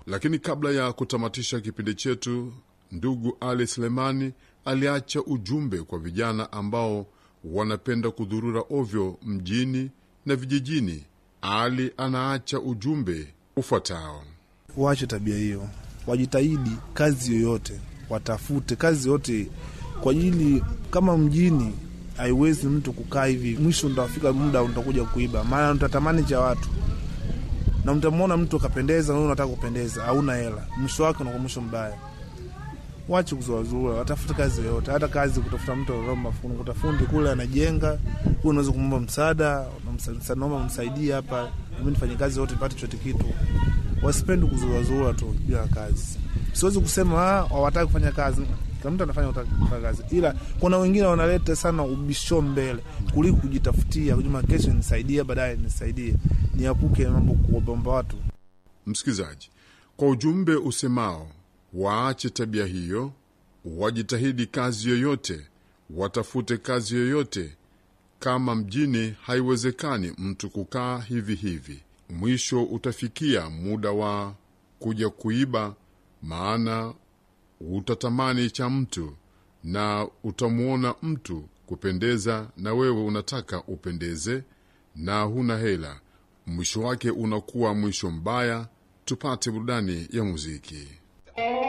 Lakini kabla ya kutamatisha kipindi chetu, ndugu Ali Selemani aliacha ujumbe kwa vijana ambao wanapenda kudhurura ovyo mjini na vijijini. Ali anaacha ujumbe ufuatao: waache tabia hiyo, wajitahidi kazi yoyote, watafute kazi yote kwa ajili, kama mjini haiwezi mtu kukaa hivi, mwisho utafika muda utakuja kuiba, maana utatamani cha watu na mtamwona mtu akapendeza, na unataka kupendeza, hauna hela, mwisho wake unakuwa mwisho mbaya. Wache kuzuazua, watafute kazi yoyote, hata kazi kutafuta mtu anaomba kuta fundi kule anajenga, huyu unaweza kumwomba msaada, naomba msaidie hapa, mimi nifanye kazi yote nipate chote kitu. Wasipendi kuzuazua tu bila kazi. Siwezi kusema hawataki kufanya kazi, kila mtu anafanya kufanya kazi, ila kuna wengine wanaleta sana ubisho mbele kuliko kujitafutia, kujuma kesho nisaidie, baadaye nisaidie, niapuke mambo kuwabomba watu. Msikilizaji, kwa ujumbe usemao waache tabia hiyo, wajitahidi kazi yoyote, watafute kazi yoyote. Kama mjini haiwezekani mtu kukaa hivi hivi, mwisho utafikia muda wa kuja kuiba, maana utatamani cha mtu na utamwona mtu kupendeza, na wewe unataka upendeze na huna hela. Mwisho wake unakuwa mwisho mbaya. Tupate burudani ya muziki.